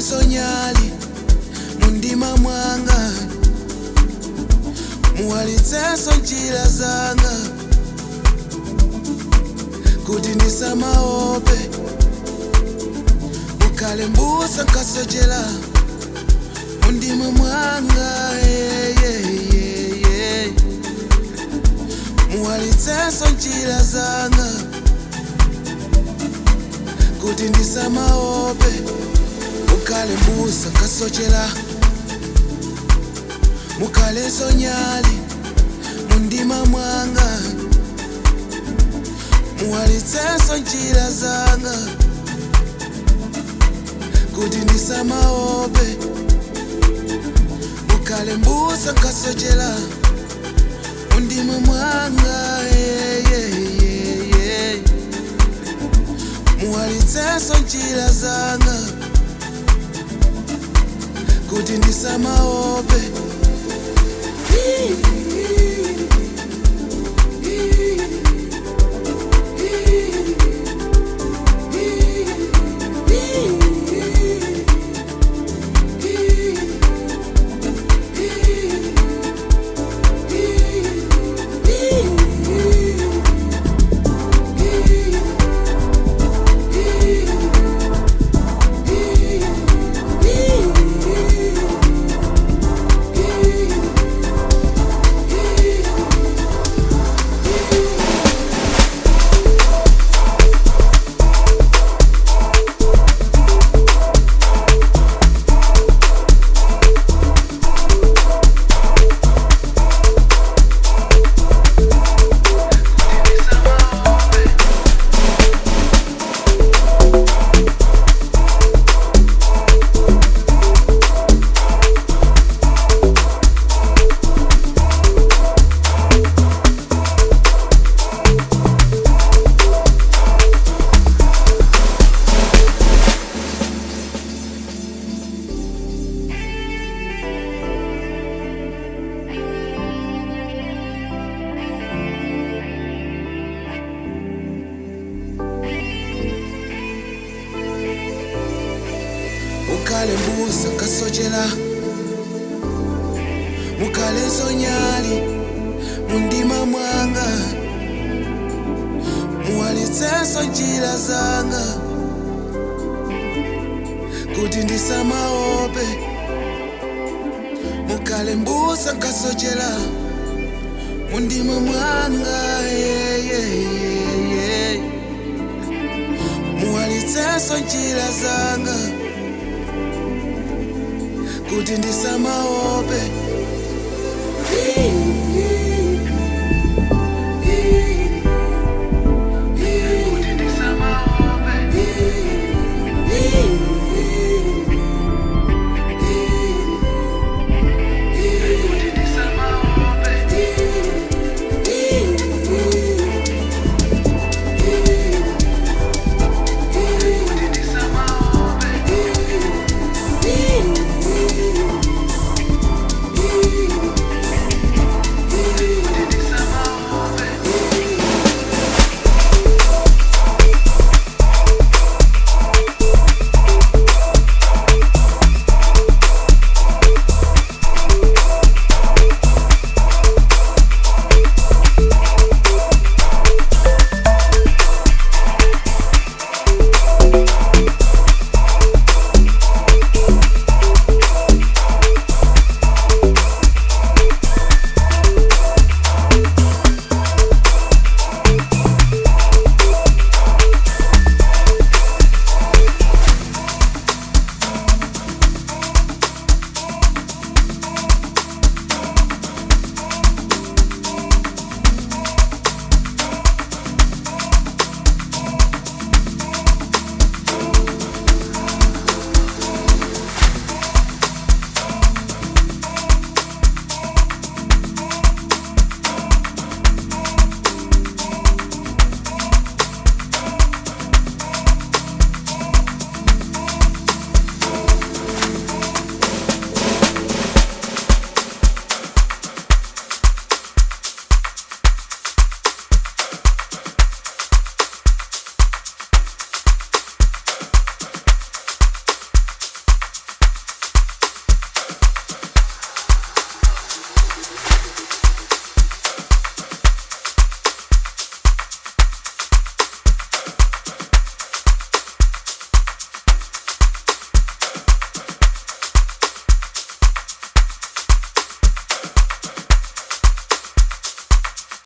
mukhaleso nyali mundima mwanga muwalitseso njira zanga kuti ndisamaope mukhale mbusa nkasochera mundima mwanga yeah, yeah, yeah, yeah. muwalitseso njira zanga kuti ndisamaope mukhale mbusa nkasochera mukhaleso nyali mundima mwanga muwalitseso njira zanga kuti ndisamaope mukhale mbusa nkasochera mundima mwanga yeah, yeah, yeah, yeah. muwalitseso njira zanga kuti ndisamaope mukhale mbusa nkasochera mukhaleso nyali mundima mwanga muwalitseso njira zanga kuti ndisamaope mukhale mbusa nkasochera mundima mwanga yeah, yeah, yeah, yeah. muwalitseso njira zanga kuti ndisamaope